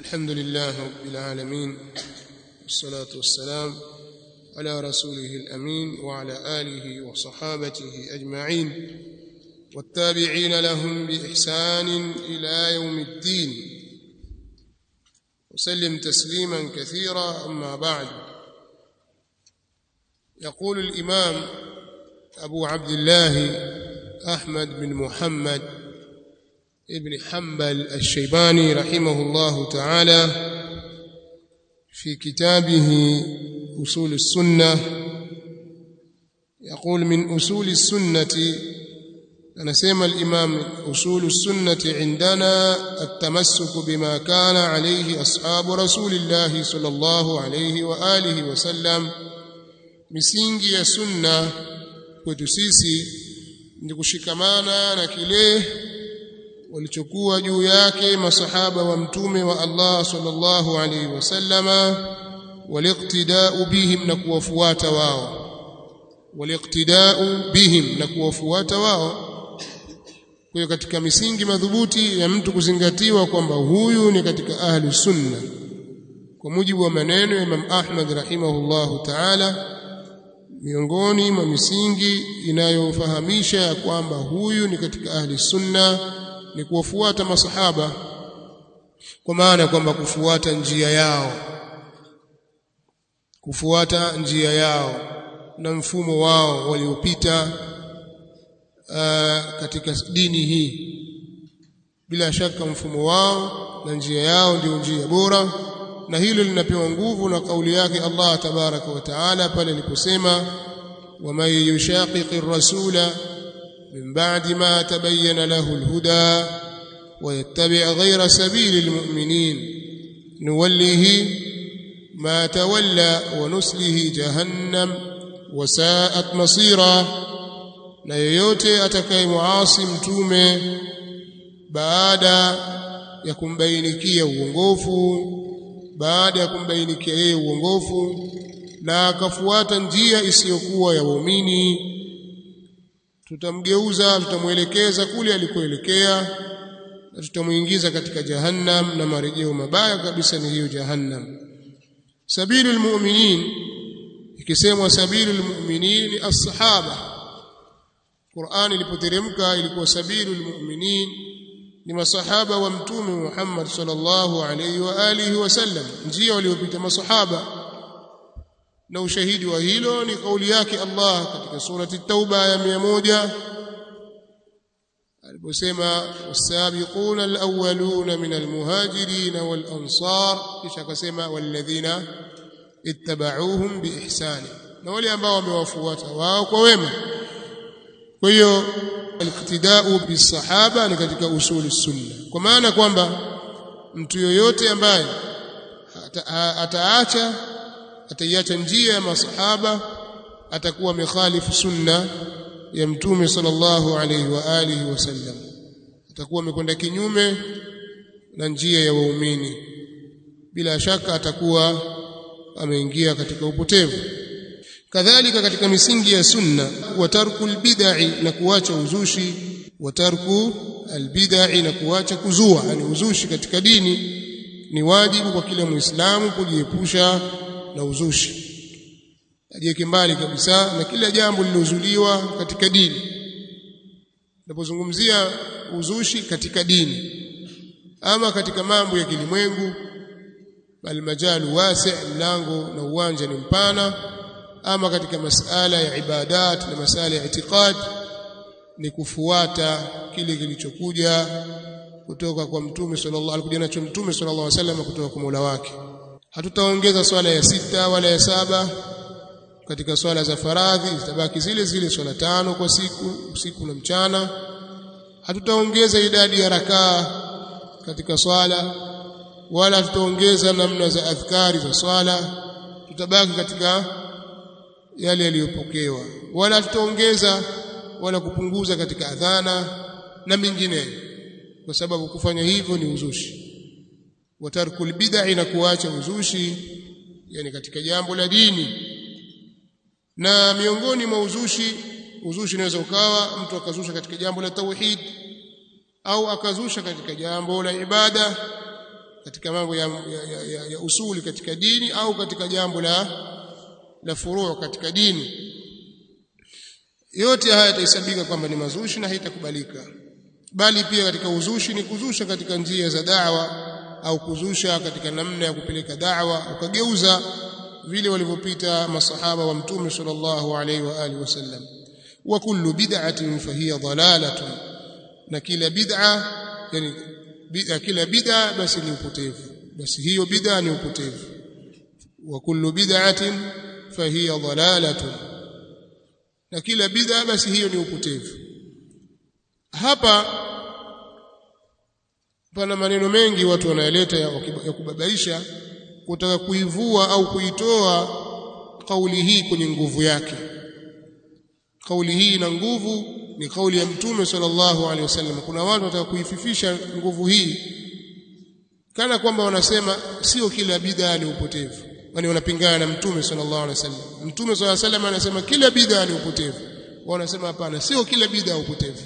الحمد لله رب العالمين والصلاة والسلام على رسوله الأمين وعلى آله وصحابته أجمعين والتابعين لهم بإحسان إلى يوم الدين وسلم تسليما كثيرا أما بعد يقول الإمام أبو عبد الله أحمد بن محمد ابن حنبل الشيباني رحمه الله تعالى في كتابه أصول السنة يقول من أصول السنة anasema al-Imam usul sunnati indana at-tamassuk bima kana alayhi ashabu rasulillah sallallahu alayhi wa alihi wa sallam misingi ya sunna kwetu sisi ni kushikamana na kile walichokuwa juu yake masahaba wa mtume wa Allah sallallahu alayhi wasallama waliqtida'u bihim na kuwafuata wao waliqtida'u bihim na kuwafuata wao kwa hiyo katika misingi madhubuti ya mtu kuzingatiwa kwamba huyu ni katika ahli sunna kwa mujibu wa maneno ya Imam Ahmad rahimahullahu ta'ala miongoni mwa misingi inayofahamisha ya kwamba huyu ni katika ahli sunna ni kuwafuata masahaba kwa maana kwamba kufuata njia yao kufuata njia yao na mfumo wao waliopita uh, katika dini hii bila shaka mfumo wao na njia yao ndio njia bora na hilo linapewa nguvu na kauli yake Allah tabaraka wa taala pale aliposema ومن يشاقق الرسول من بعد ما تبين له الهدى ويتبع غير سبيل المؤمنين نوله ما تولى ونسله جهنم وساءت مصيرا na yeyote atakayemuasi mtume baada ya kumbainikia uongofu baada ya kumbainikia yeye uongofu na akafuata njia isiyokuwa ya waumini tutamgeuza tutamwelekeza kule alikoelekea na tutamuingiza katika jahannam na marejeo mabaya kabisa ni hiyo jahannam sabilul mu'minin ikisemwa sabilul mu'minin ni as-sahaba Qur'an ilipoteremka ilikuwa sabilul mu'minin ni masahaba wa mtume Muhammad sallallahu alayhi wa alihi wasallam njia waliopita masahaba na ushahidi wa hilo ni kauli yake Allah katika surati Tauba ya 100 aliposema wasabiquna alawwaluna min almuhajirin walansar kisha akasema walladhina ittaba'uuhum biihsani na wale ambao wamewafuata wao kwa wema kwa hiyo aliktidau bisahaba ni katika usuli sunna kwa maana kwamba mtu yoyote ambaye ataacha ataiacha njia ya masahaba atakuwa amekhalifu sunna ya mtume sallallahu alaihi wa alihi wasallam atakuwa amekwenda kinyume na njia ya waumini bila shaka atakuwa ameingia katika upotevu kadhalika katika misingi ya sunna wa tarku albid'i na kuacha uzushi wa tarku albid'i na kuacha kuzua yani uzushi katika dini ni wajibu kwa kila muislamu kujiepusha na uzushi ajiweke mbali kabisa na kila jambo lilozuliwa katika dini napozungumzia uzushi katika dini ama katika mambo ya kilimwengu bal majalu wasi' mlango na uwanja ni mpana ama katika masala ya ibadat na masala ya itikad ni kufuata kile kilichokuja kutoka kwa mtume sallallahu alikuja nacho mtume sallallahu alaihi wasallam kutoka kwa Mola wake hatutaongeza swala ya sita wala ya saba katika swala za faradhi zitabaki zile zile swala tano kwa siku usiku na mchana hatutaongeza idadi ya rakaa katika swala wala tutaongeza namna za adhkari za swala tutabaki katika yale yaliyopokewa wala tutaongeza wala kupunguza katika adhana na mingineyo kwa sababu kufanya hivyo ni uzushi watarkul bid'a na kuacha uzushi yani katika jambo la dini na miongoni mwa uzushi uzushi unaweza ukawa mtu akazusha katika jambo la tauhid au akazusha katika jambo la ibada katika mambo ya, ya, ya, ya usuli katika dini au katika jambo la la furuu katika dini yote haya yatahesabika kwamba ni mazushi na haitakubalika bali pia katika uzushi ni kuzusha katika njia za da'wa au kuzusha katika namna ya kupeleka da'wa ukageuza vile walivyopita masahaba wa mtume sallallahu alaihi wa alihi wasallam wa kullu bid'atin fahiya dalalatun na kila bid'a yani bid'a kila bid'a basi ni upotevu basi hiyo bid'a ni upotevu wa kullu bid'atin fahiya dalalatun na kila bid'a basi hiyo ni upotevu hapa pana maneno mengi watu wanayaleta ya, ya kubabaisha kutaka kuivua au kuitoa kauli hii kwenye nguvu yake kauli hii ina nguvu ni kauli ya mtume sallallahu alaihi wasallam kuna watu wataka kuififisha nguvu hii kana kwamba wanasema sio kila bid'a ni upotevu yani wanapingana na mtume sallallahu alaihi wasallam mtume sallallahu alaihi wasallam anasema kila bid'a ni upotevu wanasema hapana sio kila bid'a upotevu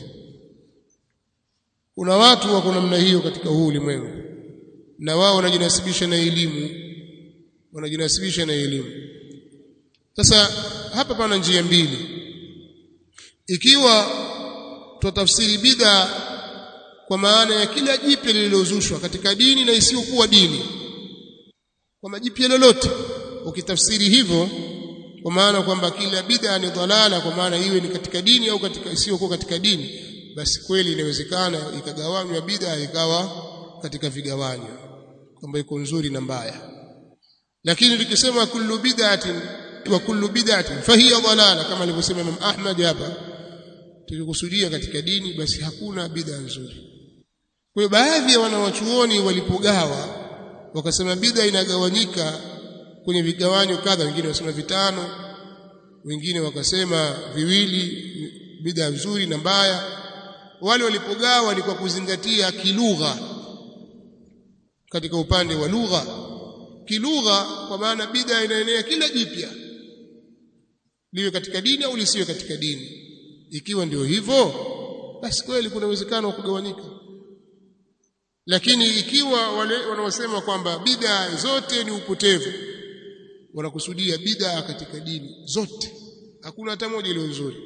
kuna watu wako namna hiyo katika huu ulimwengu na wao wanajinasibisha na elimu wanajinasibisha na elimu sasa hapa pana njia mbili ikiwa tutafsiri bid'a kwa maana ya kila jipya lililozushwa katika dini na isiyokuwa dini kwa majipya lolote ukitafsiri hivyo kwa maana kwamba kila bid'a ni dhalala kwa maana iwe ni katika dini au katika isiyokuwa katika dini basi kweli inawezekana ikagawanywa bid'a ikawa katika vigawanyo kwamba iko nzuri na mbaya lakini tukisema kullu bid'atin wa kullu bid'atin fahiya dhalala kama alivyosema Imam Ahmad hapa tukikusudia katika dini basi hakuna bid'a nzuri kwa hiyo baadhi ya wanawachuoni walipogawa wakasema bid'a inagawanyika kwenye vigawanyo kadha wengine wasema vitano wengine wakasema viwili bid'a nzuri na mbaya wale walipogawa ni kwa kuzingatia kilugha katika upande wa lugha kilugha kwa maana bid'a inaenea kila jipya liwe katika dini au lisiwe katika dini ikiwa ndio hivyo basi kweli kuna uwezekano wa kugawanyika lakini ikiwa wale wanaosema kwamba bid'a zote ni upotevu wanakusudia bid'a katika dini zote hakuna hata moja iliyo nzuri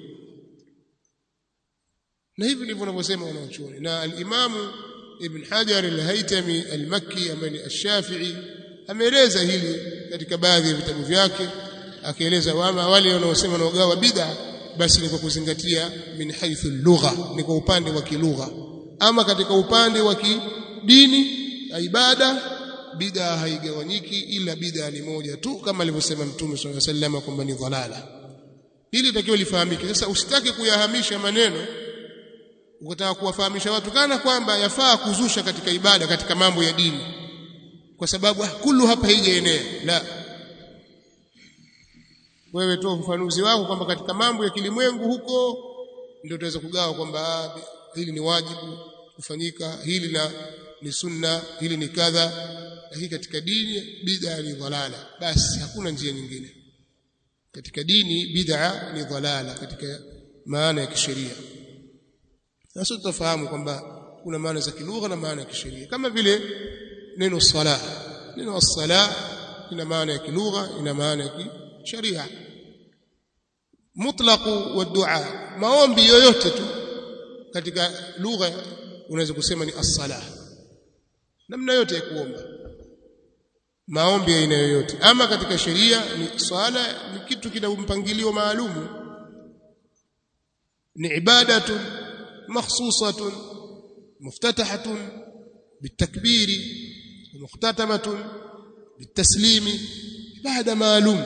na hivi ndivyo wanavyosema wanachuoni na al-Imamu Ibn Hajar al-Haytami al-Makki ambaye ni ash-Shafi'i ameeleza hili katika baadhi ya vitabu vyake akieleza wama wale wanaosema wanaogawa bid'a basi ni kwa kuzingatia min haythu lugha ni kwa upande wa kilugha ama katika upande wa kidini ibada bid'a haigawanyiki ila bid'a ni moja tu kama alivyosema Mtume صلى الله عليه وسلم kwamba ni dhalala hili takiwa lifahamike sasa usitake kuyahamisha maneno ukataka kuwafahamisha watu kana kwamba yafaa kuzusha katika ibada katika mambo ya dini kwa sababu kullu hapa haijaenea la wewe toa ufafanuzi wako kwamba katika mambo ya kilimwengu huko ndio utaweza kugawa kwamba hili ni wajibu kufanyika hili na ni sunna hili ni kadha lakini katika dini bid'a ni dhalala basi hakuna njia nyingine katika dini bid'a ni dhalala katika maana ya kisheria sasa tutafahamu kwamba kuna maana za kilugha na maana ya kisheria kama vile neno sala neno as-sala ina maana ya kilugha ina maana ya kisheria mutlaqu wa dua maombi yoyote tu katika lugha unaweza kusema ni as-sala namna yote ya kuomba maombi ya aina yoyote ama katika sheria ni swala ni kitu kina mpangilio maalumu ni ibadatu makhsusatun muftatahatun bitakbiri muhtatamatun bitaslimi ibada maalum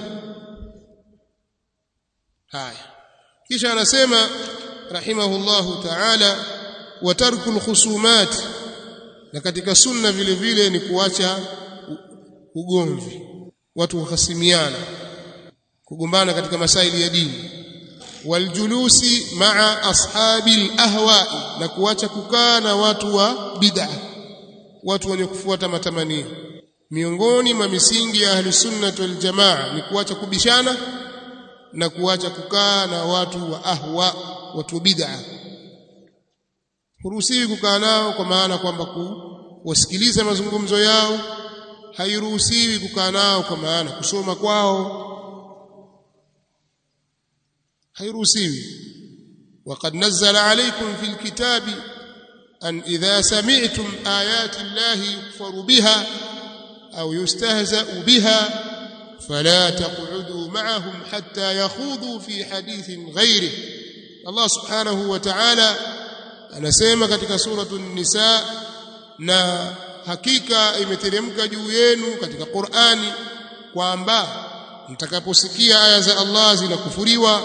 haya kisha anasema rahimahullahu ta'ala wa tarku alkhusumat na katika sunna vile vile ni kuacha ugomvi watu kuhasimiana kugombana katika masaili ya dini waljulusi maa ashabi alahwa'i na kuacha kukaa na watu wa bid'a watu wenye kufuata matamanio miongoni mwa misingi ya ahli sunnah wal jamaa ni kuacha kubishana na kuacha kukaa na watu wa ahwa watu bid'a huruhusiwi kukaa nao kwa maana kwamba wasikiliza mazungumzo yao hairuhusiwi kukaa nao kwa maana kusoma kwao hairuhusiwi وقد نزل عليكم في الكتاب أن إذا سمعتم آيات الله يكفر بها أو يستهزأ بها فلا تقعدوا معهم حتى يخوضوا في حديث غيره الله سبحانه وتعالى anasema katika suratu nisa na hakika imeteremka juu yenu katika Qur'ani kwamba mtakaposikia aya za Allah zinakufuriwa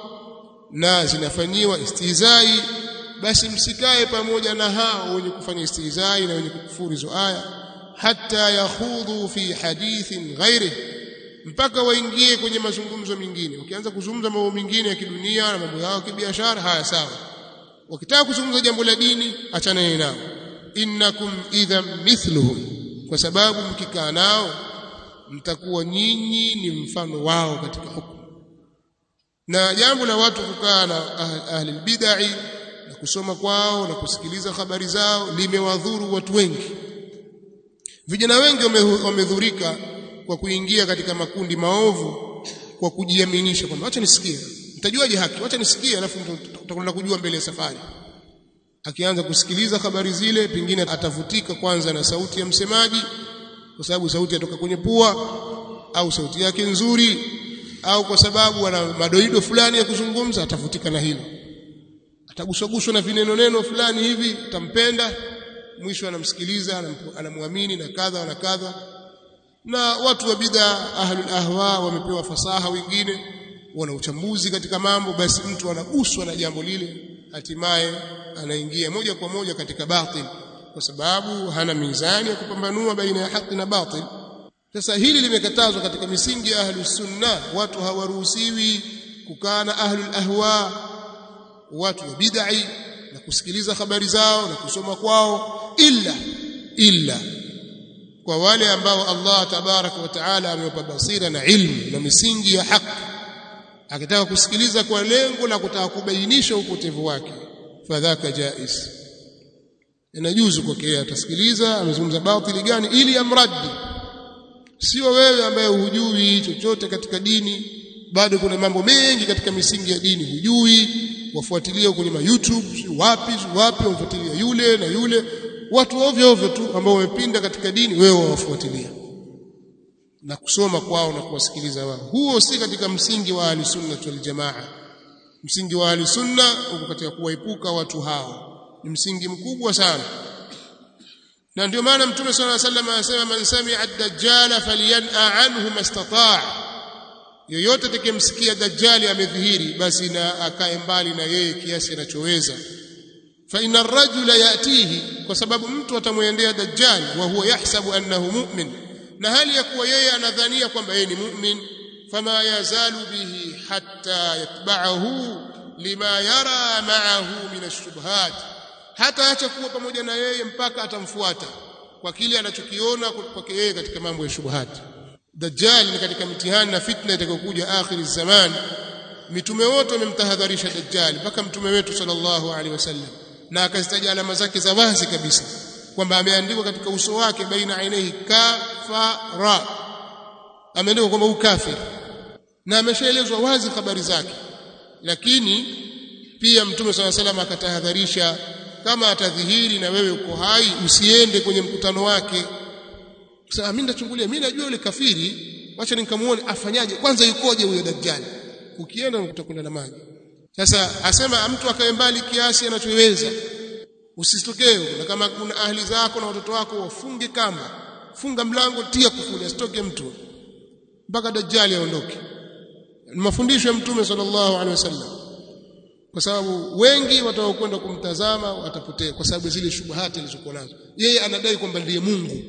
na zinafanyiwa istizai basi msikae pamoja na hao wenye kufanya istizai na wenye kukufuru hizo aya hata yakhudhu fi hadithin ghairi mpaka waingie kwenye mazungumzo mengine ukianza kuzungumza mambo mengine ya kidunia na mambo yao ya kibiashara haya sawa wakitaka kuzungumza jambo la dini achana nao innakum idhan mithluhum kwa sababu mkikaa nao mtakuwa nyinyi ni mfano wao katika hukumu na jambo la watu kukaa na ahli bid'ah na kusoma kwao na kusikiliza habari zao limewadhuru watu wengi vijana wengi wamedhurika kwa kuingia katika makundi maovu kwa kujiaminisha kwamba acha nisikie mtajuaje haki acha nisikie alafu tutakwenda kujua mbele ya safari akianza kusikiliza habari zile pengine atavutika kwanza na sauti ya msemaji kwa sababu sauti yatoka kwenye pua au sauti yake nzuri au kwa sababu ana madoido fulani ya kuzungumza atavutika na hilo ataguswaguswa na vineno neno fulani hivi tampenda mwisho anamsikiliza anamwamini na kadha na kadha na watu wa bid'a ahlul ahwa wamepewa fasaha wengine wana uchambuzi katika mambo basi mtu anaguswa na jambo lile hatimaye anaingia moja kwa moja katika batil kwa sababu hana mizani ya kupambanua baina ya haki na batil sasa hili limekatazwa katika misingi ya ahlus sunna watu hawaruhusiwi kukaa na ahlul ahwa watu wa bid'ah na kusikiliza habari zao na kusoma kwao illa illa kwa wale ambao Allah tabaraka wa taala amewapa basira na ilmu na misingi ya haki akitaka kusikiliza kwa lengo la kutaka kubainisha upotevu wake fadhaka jais inajuzu kwake atasikiliza amezungumza batili gani ili amraddi sio wewe ambaye hujui chochote katika dini bado kuna mambo mengi katika misingi ya dini hujui wafuatilia kwenye ma YouTube wapi wapi wafuatilia yule na yule watu ovyo ovyo tu ambao wamepinda katika dini wewe wawafuatilia na kusoma kwao na kuwasikiliza wao huo si katika msingi wa ahli sunna wal jamaa msingi wa ahli sunna uko katika kuwaepuka watu hao ni msingi mkubwa sana na ndio maana mtume swalla sallam anasema man sami'a ad-dajjal falyan'a anhu mastata' yoyote atakayemsikia dajjali amedhihiri basi na akae mbali na yeye kiasi anachoweza fa inna ar-rajula yatihi kwa sababu mtu atamwendea dajjal wa huwa yahsabu annahu mu'min na hali ya kuwa yeye anadhania kwamba yeye ni mu'min fama yazalu bihi hatta yatba'ahu lima yara ma'ahu min ash-shubhat hata acha kuwa pamoja na yeye mpaka atamfuata kwa kile anachokiona kwake yeye katika mambo ya shubuhati dajjal ni katika mitihani na fitna itakayokuja akhiri zaman mitume wote wamemtahadharisha dajjal mpaka mtume wetu sallallahu alaihi wasallam na akazitaja alama zake za wazi kabisa kwamba ameandikwa katika uso wake baina ainihi kafara ameandikwa kwamba ukafir na ameshaelezwa wazi habari zake lakini pia mtume swalla salam akatahadharisha kama atadhihiri na wewe uko hai usiende kwenye mkutano wake sasa mimi ndachungulia mimi najua yule kafiri wacha nikamuone afanyaje kwanza yukoje huyo dajjal ukienda utakwenda na maji sasa asema mtu akae mbali kiasi anachoweza usitokee na kama kuna ahli zako na watoto wako wafunge kamba funga mlango tia kufuli asitoke mtu mpaka dajjali aondoke ni mafundisho ya mtume sallallahu alaihi wasallam kwa sababu wengi wataokwenda kumtazama watapotea kwa sababu zile shubuhati alizokuwa nazo yeye anadai kwamba ndiye Mungu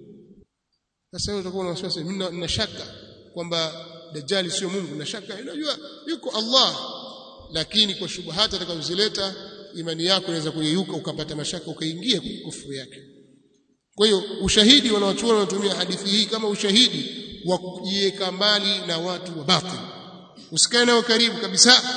sasa wewe utakuwa na wasiwasi mimi nina shaka kwamba dajjali sio Mungu na shaka unajua yuko Allah lakini kwa shubuhati atakazozileta imani yako inaweza kuyeyuka ukapata mashaka ukaingia kwenye kufuru yake kwa hiyo ushahidi wanaochuona wanatumia hadithi hii kama ushahidi wa kujiweka mbali na watu wa batil usikae nao karibu kabisa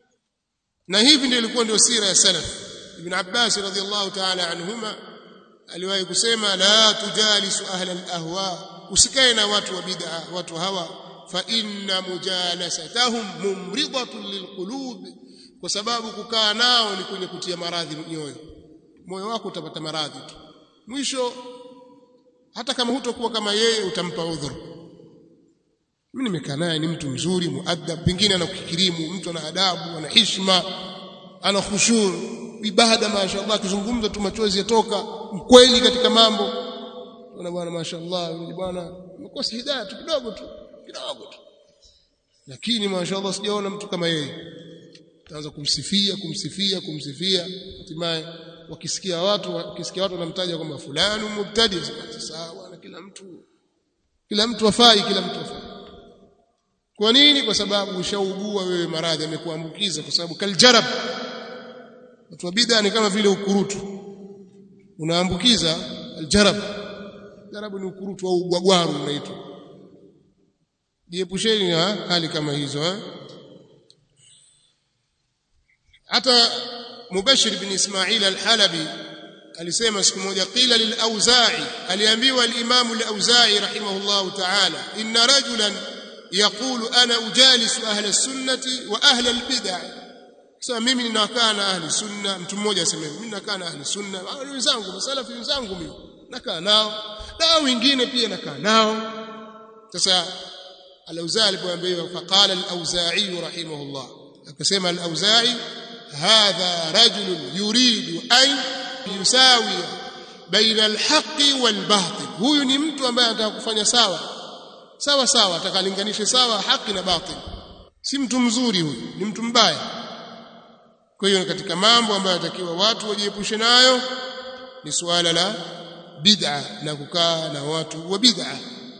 na hivi ndio ilikuwa ndio sira ya salaf ibn Abbas radhiallahu ta'ala anhuma aliwahi kusema la tujalisu ahla al-ahwa usikae na watu wa bid'a watu hawa fa inna mujalasatahum mumridatun lilqulub kwa sababu kukaa nao ni kwenye kutia maradhi nyoyo moyo wako utapata maradhi tu mwisho hata kama hutokuwa kama yeye utampa udhuru mimi nimekaa naye ni mtu mzuri muadab pengine anakukirimu mtu ana adabu ana heshima ana khushur ibada mashaallah akizungumza tu machozi yatoka mkweli katika mambo na bwana mashaallah yule bwana mkosa hidayah tu kidogo tu kidogo tu lakini mashaallah sijaona mtu kama yeye taanza kumsifia kumsifia kumsifia hatimaye wakisikia watu wakisikia watu wanamtaja kwamba fulani mubtadi sawa na kila mtu kila mtu afai kila mtu afai kwa nini kwa sababu ushaugua wewe maradhi amekuambukiza kwa sababu kaljarab watu wa bid'a ni kama vile ukurutu unaambukiza aljarab jarabu ni ukurutu au ugwagwaru unaitwa jiepusheni na hali kama hizo eh hata Mubashir bin Ismail al-Halabi alisema siku moja qila lil-Auza'i aliambiwa al-Imam al-Auza'i rahimahullahu ta'ala inna rajulan yaqulu ana ujalisu ahla as-sunnati wa ahla al-bid'ah sasa mimi ninakaa na ahli sunna mtu mmoja asema mimi ninakaa na ahli sunna wale wenzangu masalafi wenzangu mimi nakaa nao na wengine pia nakaa nao sasa al-Auza'i alipoambiwa faqala al-Auza'i rahimahullah akasema al-Auza'i hadha rajul yuridu an yusawi baina al-haqqi wal-batil huyu ni mtu ambaye anataka kufanya sawa sawa sawa atakalinganishe sawa haki na batil si mtu mzuri huyu ni mtu mbaya kwa hiyo katika mambo ambayo yatakiwa watu wajiepushe nayo ni suala la bid'a na kukaa na watu wa bid'a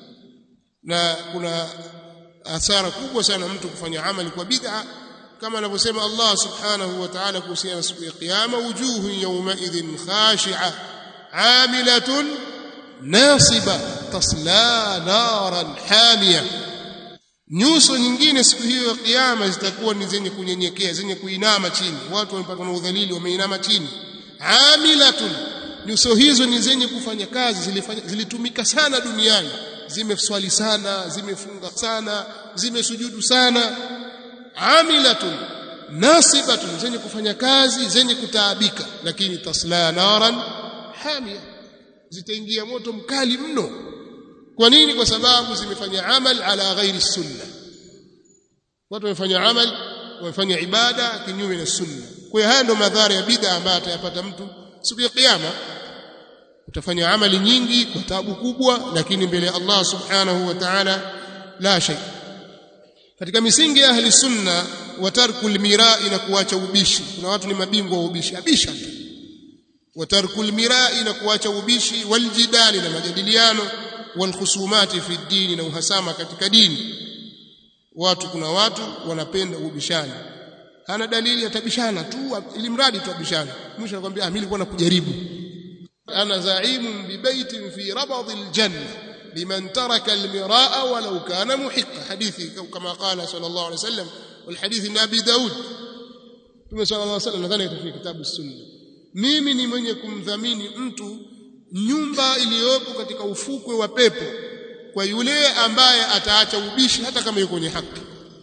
na kuna hasara kubwa sana mtu kufanya amali kwa bid'a kama anavyosema Allah subhanahu wa ta'ala kuhusiana na siku ya kiyama wujuhu yawma idhin khashi'a amilatun nasiba tasla naran hamiya nyuso nyingine siku hiyo ya kiyama zitakuwa ni zenye kunyenyekea zenye kuinama chini watu wamepatwa na udhalili wameinama chini amilatun nyuso hizo ni zenye kufanya kazi zilifanya, zilitumika sana duniani zimeswali sana zimefunga sana zimesujudu sana amilatun nasibatun zenye kufanya kazi zenye kutaabika lakini tasla naran hamia zitaingia moto mkali mno kwa nini kwa sababu zimefanya amal ala ghairi sunna watu wamefanya amal wamefanya ibada kinyume na sunna kwa hiyo haya ndio madhara ya bid'a ambayo atayapata mtu siku ya kiyama utafanya amali nyingi kwa taabu kubwa lakini mbele ya Allah subhanahu wa ta'ala la shay katika misingi ya ahli sunna wa tarkul mirai na kuacha ubishi kuna watu ni mabingwa wa ubishi abisha tu wa tarkul mirai na kuacha ubishi waljidali na majadiliano walkhusumati fi dini na uhasama katika dini watu kuna watu wanapenda ubishani hana dalili atabishana tu ili mradi tu abishana mwisho anakuambia ah mimi nilikuwa nakujaribu ana zaimun bi baitin fi rabad aljanna liman taraka almiraa walau kana muhiqa hadithi kama qala sallallahu alayhi wasallam والحديث ان ابي داود Mtume صلى الله عليه وسلم nadhani katika kitabu sunna mimi ni mwenye kumdhamini mtu nyumba iliyopo katika ufukwe wa pepo kwa yule ambaye ataacha ubishi hata kama yuko kwenye haki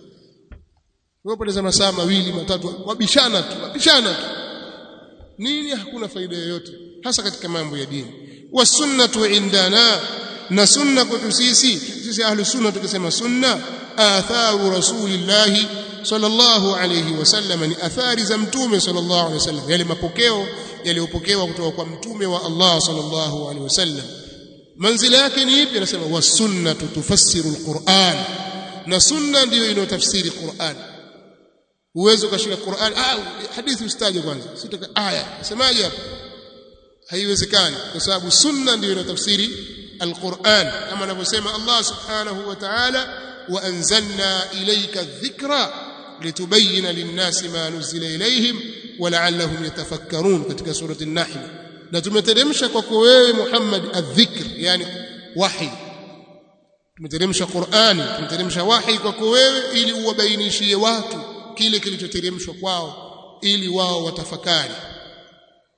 wapoteza masaa mawili matatu wabishana tu wabishana tu nini hakuna faida yoyote hasa katika mambo ya dini wasunnatu indana na sunna kwetu sisi sisi ahlu sunna tukisema sunna atharu rasulillahi sallallahu alayhi wasallam ni athari za mtume sallallahu alayhi wasallam yale mapokeo yaliyopokewa kutoka kwa mtume wa Allah sallallahu alayhi wasallam manzila yake ni ipi anasema wasunnatu tufassiru alquran na sunna ndiyo inayotafsiri Qur'an uwezo ukashika Qur'an ah hadithi ustaje kwanza sitaka aya semaje hapo haiwezekani kwa sababu sunna ndiyo inayotafsiri alquran kama anavyosema Allah subhanahu wa ta'ala wa anzalna ilayka dhikra litubayyana lin-nasi ma nuzila ilayhim wa la'allahum yatafakkarun katika surati an-nahl na tumeteremsha kwako wewe Muhammad adh-dhikr yani wahi tumeteremsha Qur'ani tumeteremsha wahi kwako wewe ili uwabainishie watu kile kilichoteremshwa kwao ili wao watafakari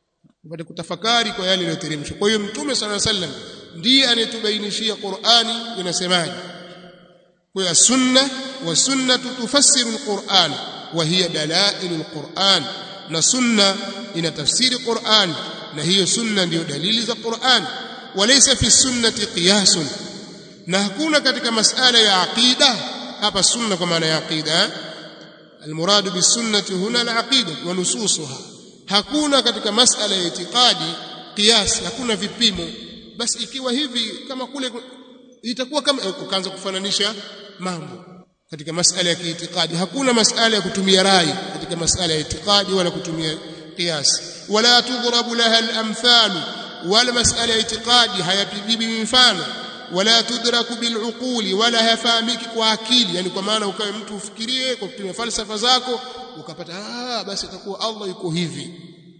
upate kutafakari kwa yale yaliyoteremshwa kwa hiyo mtume sala sallam ndiye anayetubainishia Qur'ani inasemaje kwa hiyo sunna wa sunnatu tufassiru alquran wa hiya dalailu alquran na sunna inatafsiri Qur'an na hiyo sunna ndiyo dalili za Qur'an walaysa fi sunnati qiyasun na hakuna katika masala ya aqida hapa sunna kwa maana ya aqida المراد بالسنه هنا العقيده ونصوصها hakuna katika masala ya itikadi kiasi hakuna vipimo basi ikiwa hivi kama kule itakuwa kama ukaanza kufananisha mambo katika masala ya kiitikadi hakuna masala ya kutumia rai katika masala ya itikadi wala kutumia kiasi wala tudhrabu laha al-amthal wala masala ya itikadi hayapigiwi mifano wala tudraku biluquli wala hayafahamiki kwa akili yani kwa maana ukawe mtu ufikirie kwa kutumia falsafa zako ukapata ah basi itakuwa Allah yuko hivi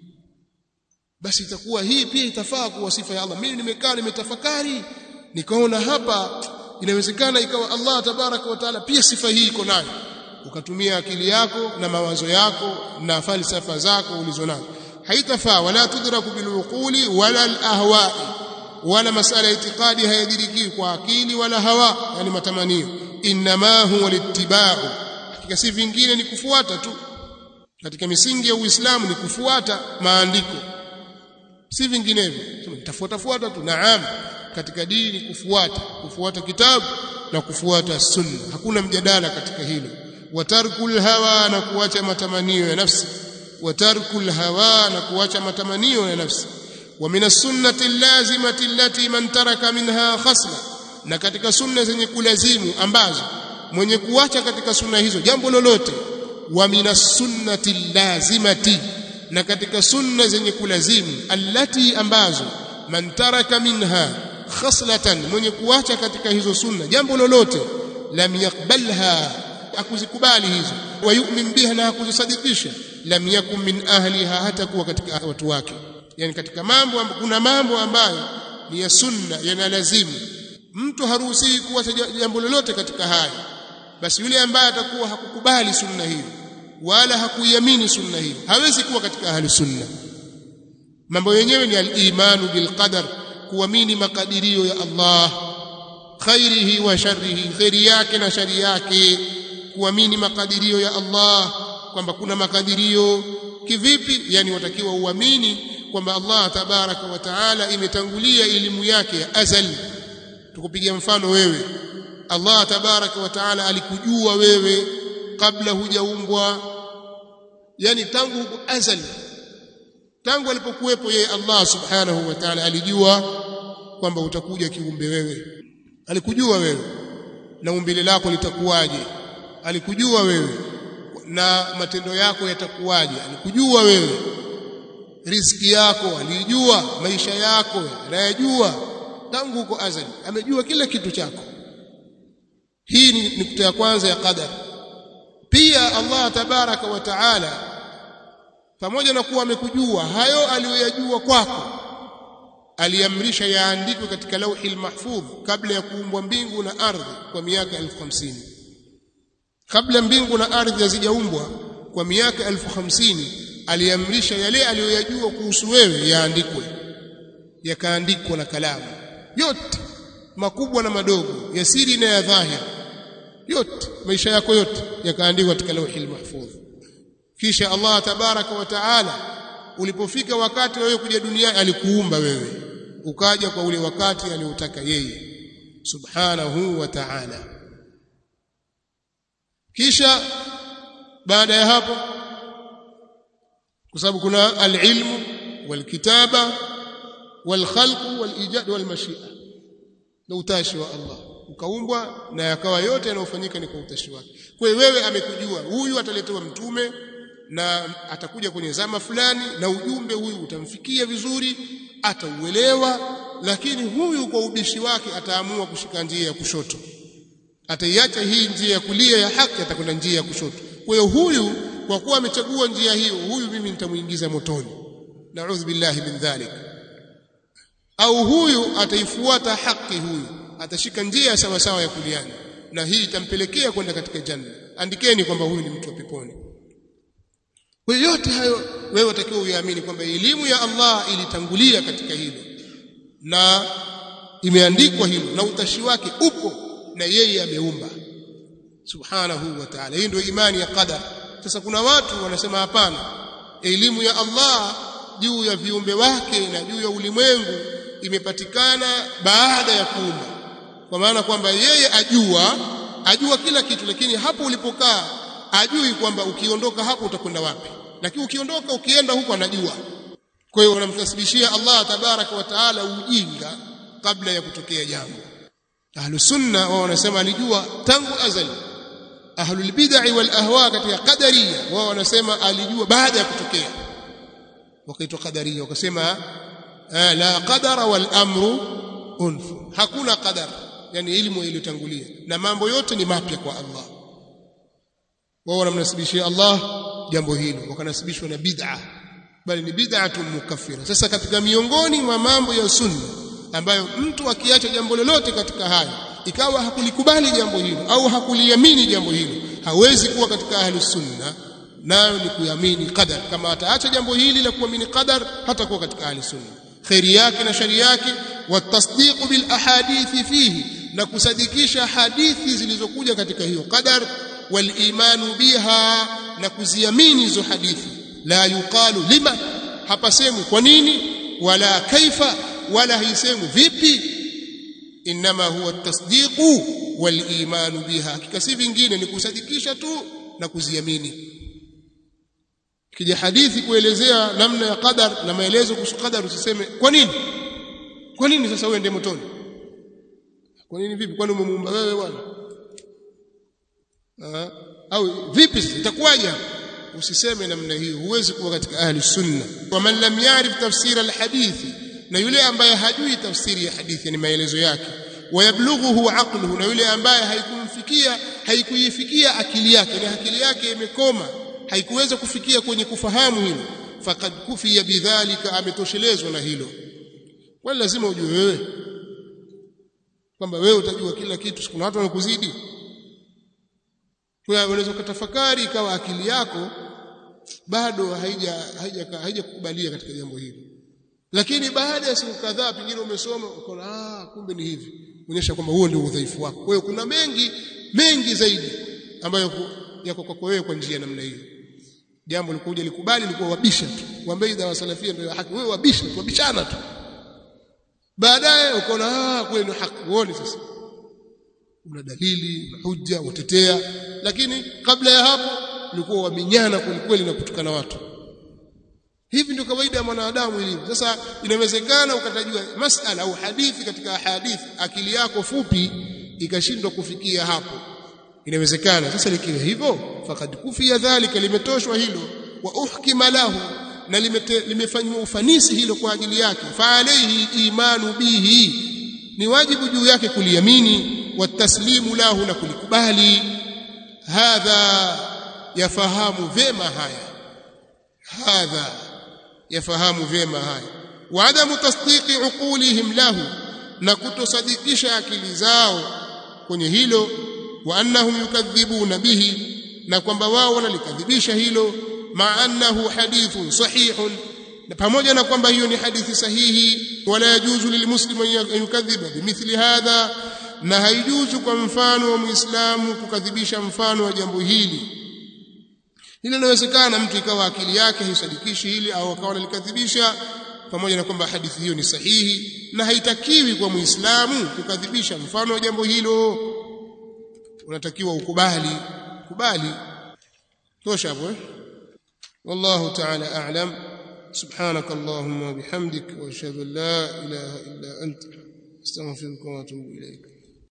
basi itakuwa hii pia itafaa kuwa sifa ya Allah mimi nimekaa nimetafakari nikaona hapa inawezekana ikawa Allah tabaraka wa taala pia sifa hii iko nayo ukatumia akili yako na mawazo yako na falsafa zako ulizonazo haitafaa wala tudraku biluquli wala alahwa'i wala masala ya itikadi hayadiriki kwa akili wala hawa yani matamanio inma huwa littiba'u hakika si vingine ni kufuata tu katika misingi ya Uislamu ni kufuata maandiko si vinginevyo tafuata fuata tu naam katika dini kufuata kufuata kitabu na kufuata sunna hakuna mjadala katika hilo watarkul hawa na kuacha matamanio ya nafsi watarkul hawa na kuacha matamanio ya nafsi ومن السنه اللازمه التي من ترك منها خصله na katika sunna zenye kulazimu ambazo mwenye kuacha katika sunna hizo jambo lolote wa minas sunnati lazimati na katika sunna zenye kulazimu allati ambazo man taraka minha khaslatan mwenye kuacha katika hizo sunna jambo lolote lam yakbalha akuzikubali hizo wa yu'min biha na akuzisadikisha lam yakun min ahliha hata kuwa katika watu wake yani katika mambo kuna mambo ambayo ni ya sunna yanalazimu mtu haruhusiwi kuacha jambo lolote katika haya basi yule ambaye atakuwa hakukubali sunna hiyo wala hakuiamini sunna hiyo hawezi kuwa katika ahli sunna mambo yenyewe ni al-imanu bil qadar kuamini makadirio ya Allah khairihi wa sharrihi khairi yake na shari yake kuamini makadirio ya Allah kwamba kuna makadirio kivipi yani watakiwa uamini kwamba Allah tabaraka wa taala imetangulia elimu yake ya azali tukupigia mfano wewe Allah tabaraka wa taala alikujua wewe kabla hujaumbwa yani tangu azali tangu alipokuwepo yeye Allah subhanahu wa ta'ala alijua kwamba utakuja kiumbe wewe alikujua wewe na umbile lako litakuwaje alikujua wewe na matendo yako yatakuwaje alikujua wewe riziki yako alijua maisha yako anayajua tangu huko azali amejua kila kitu chako hii ni nukta ya kwanza ya qadar pia Allah tabaraka wa taala pamoja na kuwa amekujua hayo aliyoyajua kwako aliamrisha yaandikwe katika lauhi mahfudh kabla ya kuumbwa mbingu na ardhi kwa miaka elfu hamsini kabla mbingu na ardhi hazijaumbwa kwa miaka elfu hamsini aliamrisha yale aliyoyajua kuhusu wewe yaandikwe yakaandikwa na kalamu yote makubwa na madogo ya siri na ya dhahir yote maisha yako yote yakaandikwa katika lauhi mahfudh kisha Allah tabaraka wa taala ulipofika wakati wewe kuja duniani alikuumba wewe ukaja kwa ule wakati aliotaka yeye subhanahu wa ta'ala kisha baada ya hapo kwa sababu kuna alilmu walkitaba walkhalq walijad walmashia na utashi wa Allah ukaumbwa na yakawa yote yanayofanyika ni kwa utashi wake kwa hiyo wewe amekujua huyu ataletewa mtume na atakuja kwenye zama fulani na ujumbe huyu utamfikia vizuri atauelewa lakini huyu kwa ubishi wake ataamua kushika njia ya kushoto ataiacha hii njia ya kulia ya haki atakwenda njia ya kushoto kwa hiyo huyu kwa kuwa amechagua njia hiyo huyu mimi nitamuingiza motoni naudhu billahi min dhalik au huyu ataifuata haki huyu atashika njia sawa sawa ya kuliani na hii itampelekea kwenda katika janna andikeni kwamba huyu ni mtu wa peponi kwa yote hayo wewe utakiwa uyaamini kwamba elimu ya Allah ilitangulia katika hilo na imeandikwa hilo na utashi wake upo na yeye ameumba subhanahu wa ta'ala hii ndio imani ya qadar sasa kuna watu wanasema hapana elimu ya Allah juu ya viumbe wake na juu ya ulimwengu imepatikana baada ya kuumba kwa maana kwamba yeye ajua ajua kila kitu lakini hapo ulipokaa ajui kwamba ukiondoka hapo utakwenda wapi lakini ukiondoka ukienda huko anajua kwa hiyo wanamtasibishia Allah tabaraka wa taala ujinga kabla ya kutokea jambo ahlus sunna wao wanasema alijua tangu azali ahlul bid'ah wal ahwa katika qadariya wao wanasema alijua baada ya kutokea wakaitwa qadariya wakasema la qadara wal amru unf hakuna qadar yani elimu iliyotangulia na mambo yote ni mapya kwa Allah wao wanamnasibishia Allah jambo hilo wakanasibishwa na bid'a bali ni bid'atun mukaffira sasa katika miongoni mwa mambo ya sunna ambayo mtu akiacha jambo lolote katika hayo ikawa hakulikubali jambo hilo au hakuliamini jambo hilo hawezi kuwa katika ahli sunna nayo ni kuamini qadar kama ataacha jambo hili la kuamini qadar hata kuwa katika ahli sunna khairi yake na shari yake watasdiqu bil ahadithi fihi na kusadikisha hadithi zilizokuja katika hiyo qadar wal imanu biha na kuziamini hizo hadithi la yuqalu lima hapasemwi kwa nini wala kaifa wala haisemwi vipi inma huwa at-tasdiqu wal imanu biha hakika si vingine ni kusadikisha tu na kuziamini kija hadithi kuelezea namna ya qadar na maelezo kuhusu qadar usiseme kwa nini kwa nini sasa uende motoni kwa nini vipi kwani umemuumba wewe bwana au vipi itakuwaje usiseme namna hiyo huwezi kuwa katika ahli sunna wa man lam ya'rif tafsir alhadithi na yule ambaye hajui tafsiri ya hadithi ni maelezo yake wayablughuhu aqluhu na yule ambaye haikumfikia haikuifikia akili yake na akili yake imekoma haikuweza kufikia kwenye kufahamu hilo faqad kufiya bidhalika ametoshelezwa na hilo wala lazima ujue wewe kwamba wewe utajua kila kitu kuna watu wanakuzidi kwa unaweza kutafakari ikawa akili yako bado haija haija haijakubalia katika jambo hili lakini baada ya siku kadhaa pengine umesoma ukaona ah kumbe ni hivi onyesha kwamba huo ndio udhaifu wako kwa hiyo kuna mengi mengi zaidi ambayo yako kwako wewe kwa njia namna hiyo jambo likuja likubali likuwa wabisha tu waambie dawa salafia ndio haki wewe wabisha tu wabishana tu baadaye ukaona ah kweli ni haki uone sasa una dalili una hujja utetea lakini kabla ya hapo ulikuwa waminyana kweli na kutukana watu hivi ndio kawaida ya mwanadamu ilivyo sasa inawezekana ukatajua masala au hadithi katika hadithi akili yako fupi ikashindwa kufikia hapo inawezekana sasa likiwa hivyo fakad kufia dhalika limetoshwa hilo wa uhkima lahu na limefanywa ufanisi hilo kwa ajili yake fa alayhi imanu bihi ni wajibu juu yake kuliamini wataslimu lahu na kulikubali hadha yafahamu vema haya hadha yafahamu vyema haya wa adamu tasdiqi uqulihim lahu na kutosadikisha akili zao kwenye hilo wa annahum yukadhibuna bihi na kwamba wao wanalikadhibisha hilo ma annahu hadithun sahihun na pamoja na kwamba hiyo ni hadithi sahihi wala yajuzu lilmuslimu an yukadhiba bimithli hadha na haijuzu kwa mfano wa muislamu kukadhibisha mfano wa jambo hili hili linawezekana mtu ikawa akili yake haisadikishi hili au akawa analikadhibisha pamoja na kwamba hadithi hiyo ni sahihi na haitakiwi kwa muislamu kukadhibisha mfano wa jambo hilo unatakiwa ukubali kubali tosha hapo eh والله تعالى أعلم سبحانك اللهم وبحمدك وأشهد أن لا إله إلا أنت استغفرك وأتوب إليك